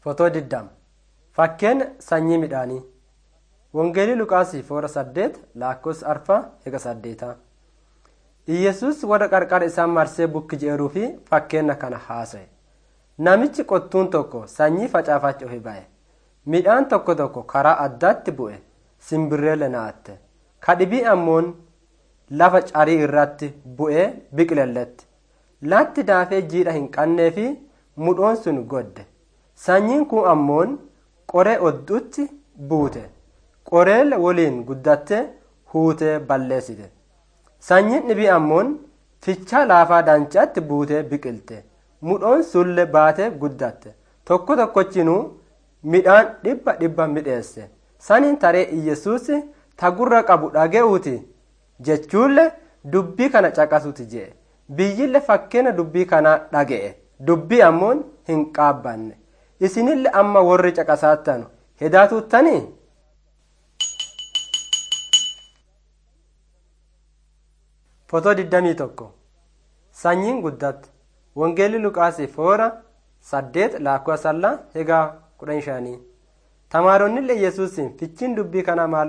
Fotoo 20 Fakkeenya sanyii midhaanii. Wangeelii Luqaasii foora 8 lakkoofsa arfaa eega saddeetaa. Iyyasuus warra qarqara isaan marsee bukki jeeruu fi fakkeenya kana haasa'e. Namichi qottuun tokko sanyii facaafachuuf ba'e. Midhaan tokko tokko karaa addaatti bu'e. Simbirreelle naatte. Kadhibii ammoon lafa carii irratti bu'ee biqilelletti. Latti daafee jiidha hin qabnee fi mudhoon sun godde. Sanyiin kun ammoon qoree odduutti buute. Qoree waliin guddattee huutee balleessite. Sanyiin dhibii ammoon fichaa laafaa daanchaatti buutee biqilte. Mudhoon sulle baatee guddatte. Tokko tokkochinuu midhaan dhibba dhibba midheesse. Saniin taree Iyyasuus ta gurra qabu dhaga'uuti jechuullee dubbii kana caqasuuti jee. Biyyille fakkeenya dubbii kanaa dhaga'e. Dubbii ammoon hin qaabbanne. Isinille amma warri caqasaattanu hedaatuuttanii? Fotoo 21 Sanyiin guddatte. Wangeelli Luqaasii foora 8 lakkoofsa sallaa egaa 15. Tamaaronni illee Yesuusiin fichiin dubbii kanaa maal